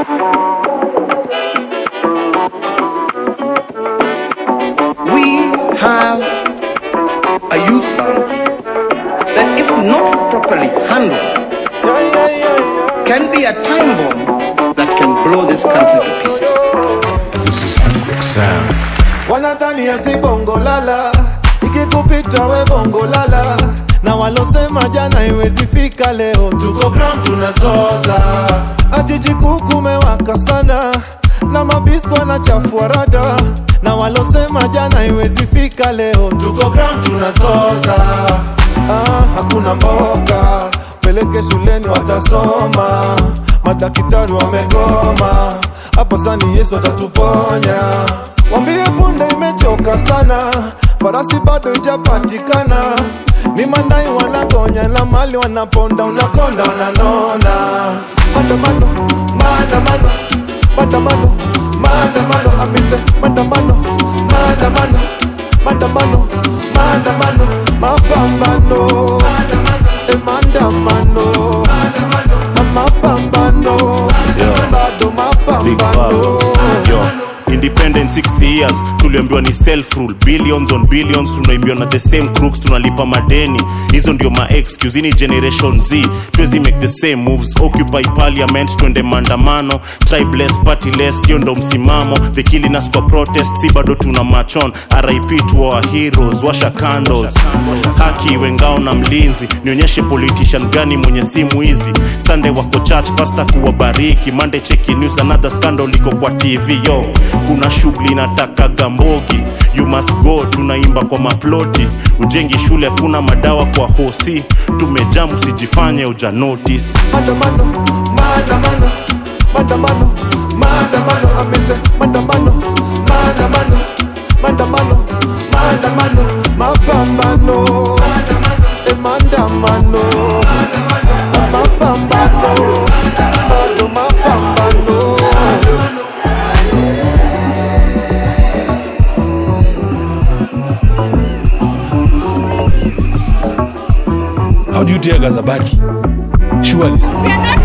We have a youth bank that, if not properly handled, can be a time bomb that can blow this country to pieces. This is Hendrik Sound. wanadhani asi bongo lala ikikupita we bongo lala na walosema jana iwezi fika leo tuko ground tunazoza ajiji kuu kumewaka sana na mabistu wanachafua rada na walosema jana iwezi fika leo tuko ground tunazoza ah, hakuna mboka peleke shuleni watasoma madaktari wamegoma hapo sani yesu atatuponya wambie punde imechoka sana farasi bado ijapatikana ni mandai wanagonya na mali wanaponda unakonda wananona maandamano maandamano maandamano maandamano amise maandamano maandamano maandamano maandamano mapambano e maandamano na mapambano bado Big mapambano Bob. Yo. independent 60 years tuliambiwa ni self rule billions on billions tunaibiwa na the same crooks tunalipa madeni hizo ndio ma excuse ni generation z tuwezi make the same moves occupy parliament twende maandamano tribeless partyless hiyo ndo msimamo the killing us kwa protest si bado tuna machon rip to our heroes washa candles haki wengao na mlinzi nionyeshe politician gani mwenye simu hizi sunday wako church pasta kuwabariki monday cheki news another scandal iko kwa tv yo kuna shughuli nataka gambogi you must go tunaimba kwa maploti ujengi shule hakuna madawa kwa hosi tumejam usijifanye uja notice maandamano maandamano maandamano maandamano amese maandamano maandamano maandamano maandamano mapambano e maandamano mapambano bado mapambano How do you tear gas a body? Surely. We are not